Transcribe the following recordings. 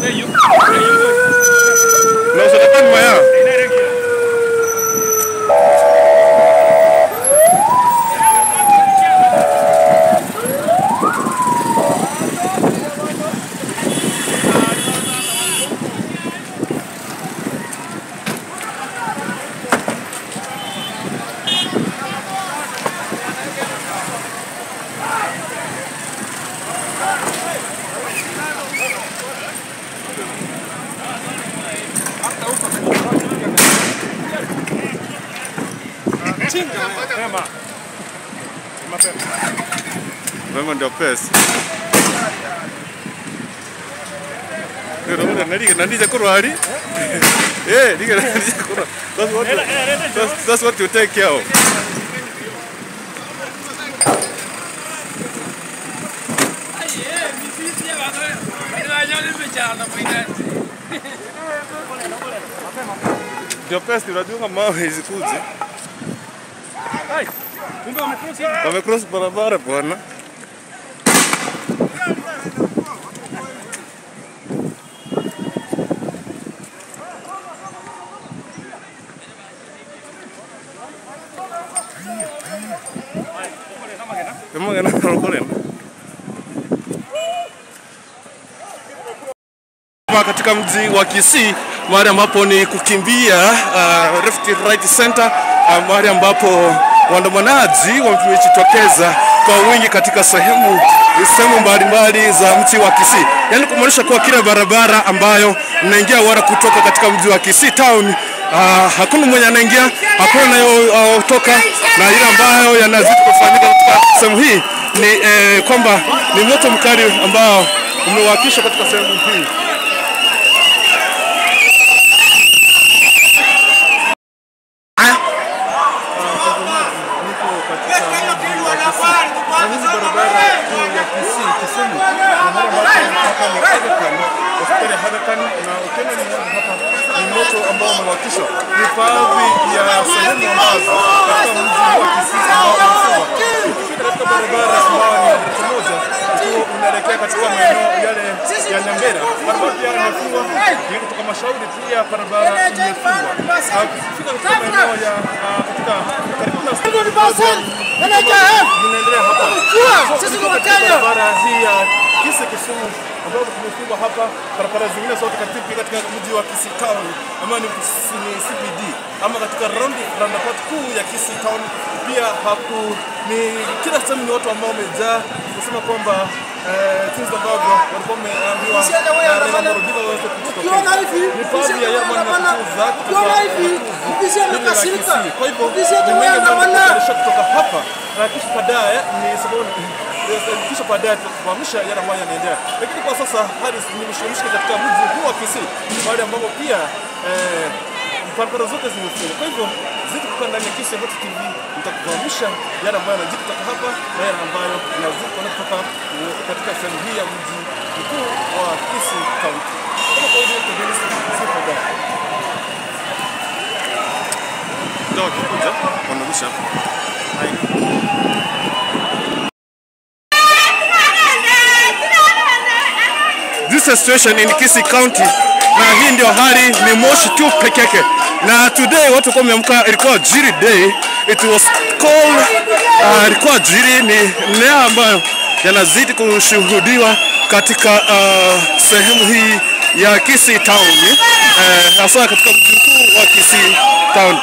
Na usalama nyuma yao. Mapema ndio pesa. Ndio ndio ndio kurwari. Eh, ndio ndio kurwari. That's what you, that's, that's what you take care of. Ndio pesa unajua mawe hizi kuzi. Wamecross barabara bwana. Kama gana rokorena. Hapa katika mji wa Kisii mahali ambapo ni kukimbia uh, Rift Right Center uh, mahali ambapo waandamanaji wamejitokeza kwa wingi katika sehemu sehemu mbalimbali za mji wa Kisii, yaani kumaanisha kuwa kila barabara ambayo mnaingia wala kutoka katika mji wa Kisii town uh, hakuna mwenye anaingia, hakuna anayotoka, na ile ambayo yanazidi kufanyika katika sehemu hii ni eh, kwamba ni moto mkali ambao umewakishwa katika sehemu hii. ni moto ambao umewakishwa. Ni baadhi ya sehemu ambazo katika mji wa Kisii ambao umefungwa. Ukifika katika barabara ambayo ni kilomita moja ukiwa unaelekea katika maeneo yale ya Nyambera, barabara pia imefungwa. Ni kutoka Mashauri pia barabara imefungwa. Ah, Ukifika katika maeneo ya ah, katika karibu na vinaendelea hapa. Sisi ni Katika Wakenya. barabara hii ya Kisii Kisumu ambazo tumefungwa hapa, barabara zingine zote katika katika mji wa Kisii Town ambayo ni Kisii- ni CBD ama katika round roundabout kuu ya Kisii Town pia haku ni kila sehemu ni watu ambao wamejaa kusema kwamba eh, jinsi ambavyo walikuwa wameambiwa Usiende wewe na Raila andamana. Amolo Odinga waweze kujitokeza. Ukiona hivi, Ni baadhi ya usiende yale wewe ambayo andamana. yanatukuza kutoka Ukiona hivi, kutoka usiende jiji la kasirika. Kisii. Kwa hivyo Usiende ni wewe mengi ambayo andamana. yanatayarisha kutoka hapa na kisha baadaye ni sababu kisha baadaye tutafahamisha yale ambayo yanaendelea, lakini kwa sasa hali ni mshimishike katika mji huu wa Kisii, mahali ambapo pia eh, barabara zote zimefungwa. Kwa hivyo zidi kukaa ndani ya Kisii Hot TV, nitakufahamisha yale ambayo yanajiri kutoka hapa na yale ambayo yanazidi kutoka eh, katika sehemu hii ya mji mkuu wa Kisii County. Kama kawaida yetu, Dennis Sifa ndio wakikuja wanarusha This is a situation in Kisii County na hii ndio hali ni moshi tu peke yake, na today watu kwa wameamka, ilikuwa Jiri Day, it was cold, uh, ilikuwa Jiri ni mmea ambayo yanazidi kushuhudiwa katika uh, sehemu hii ya Kisii Town uh, hasa katika mji mkuu wa Kisii Town.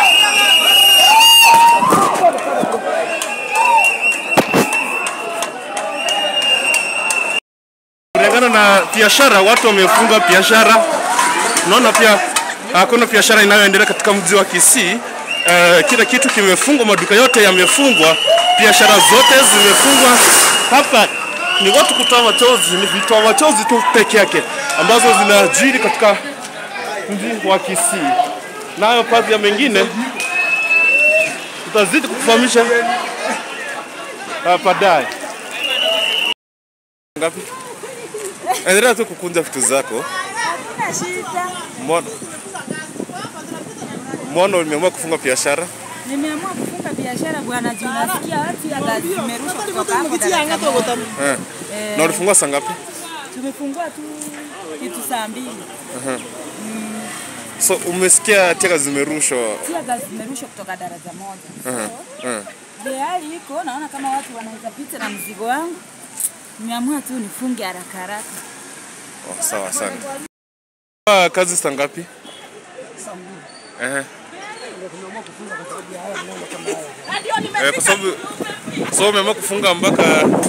Kulingana na biashara, watu wamefunga biashara. Unaona pia hakuna biashara inayoendelea katika mji wa Kisii. Uh, kila kitu kimefungwa, maduka yote yamefungwa, biashara zote zimefungwa. Hapa ni watu kutoa machozi, ni vitoa machozi tu peke yake ambazo zinajiri katika mji wa Kisii. Nayo baadhi ya mengine tutazidi kufahamisha uh, baadaye. Ngapi? Endelea tu kukunja vitu zako. Hakuna shida. Mbona mbona umeamua kufunga biashara? Nimeamua kufunga biashara bwana, juu nasikia watu ya gazi zimerushwa kutoka hapo Dar es Salaam. Eh. Na ulifungua saa ngapi? Tumefungua tu kitu saa mbili. So umesikia teka zimerushwa. Tia gas zimerushwa kutoka daraja moja. Mhm, mhm. Vile hali iko, naona kama watu wanaweza pita na mzigo wangu. Nimeamua tu nifunge haraka haraka. Oh, sawa sana. Ah, kazi saa ngapi? Ehe. Eh, kwa sababu so umeamua kufunga mpaka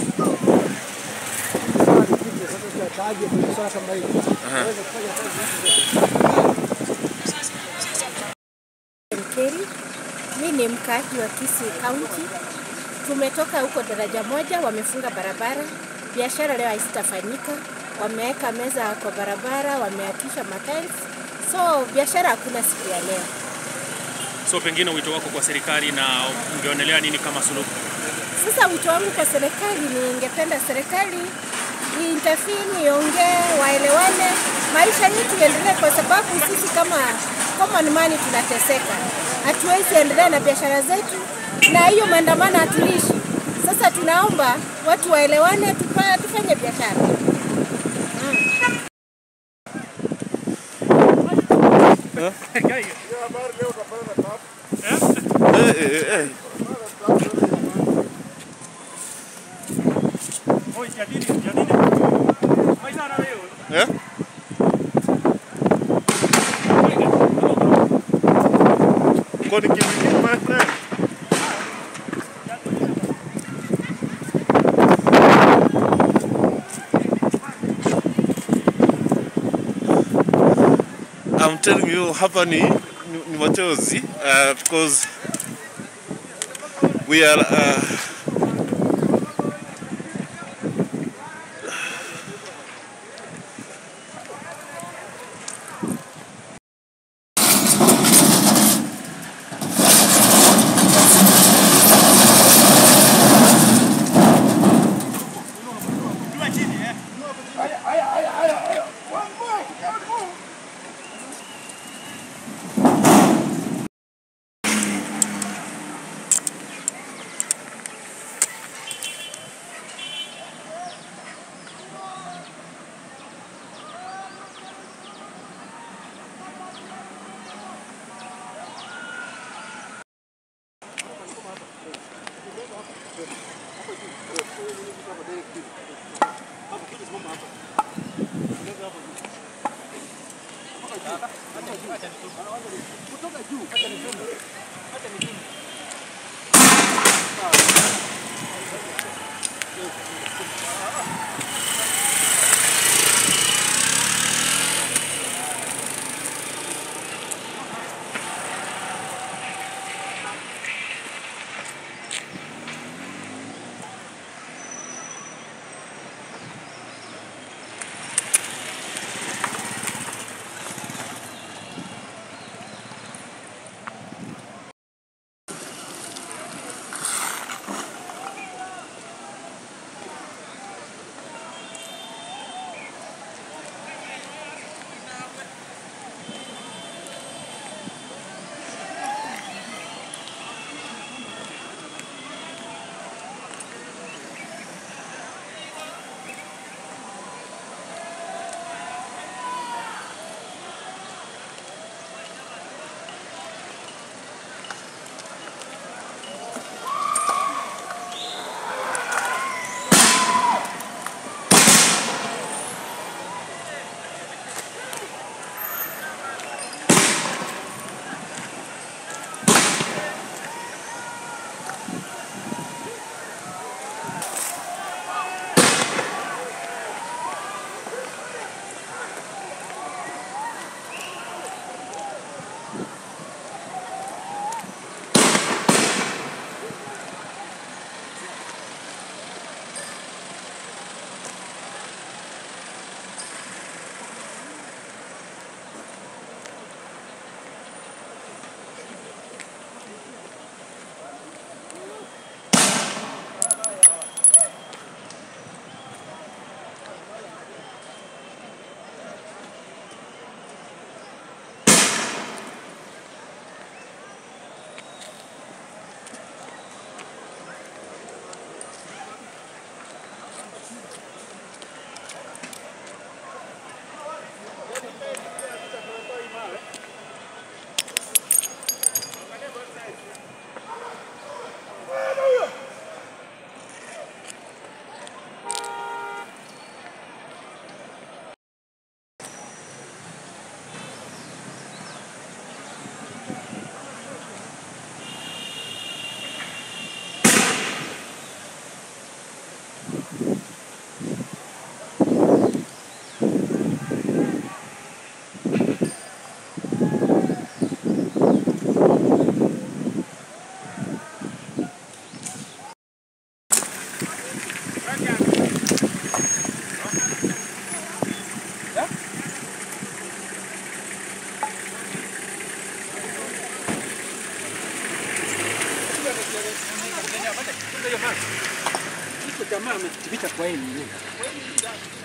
Keri. Mi ni mkaaji wa Kisii County. Tumetoka huko daraja moja, wamefunga barabara, biashara leo haisitafanyika. Wameweka meza kwa barabara, wameakisha matiles, so biashara hakuna siku ya leo. So pengine wito wako kwa serikali na ungeonelea nini kama suluhu? Sasa wito wangu kwa serikali, ningependa serikali iintervene, iongee, waelewane, maisha yetu iendelee, kwa sababu sisi kama common man tunateseka, hatuwezi endelea na biashara zetu, na hiyo maandamano hatuishi. Sasa tunaomba watu waelewane, tupa, tufanye biashara. eh, eh, eh. Eh? Kwani kivipi my friend? I'm telling you hapa ni, ni, ni machozi uh, because we are uh, jamaa ameficha kwa yeye mwenyewe.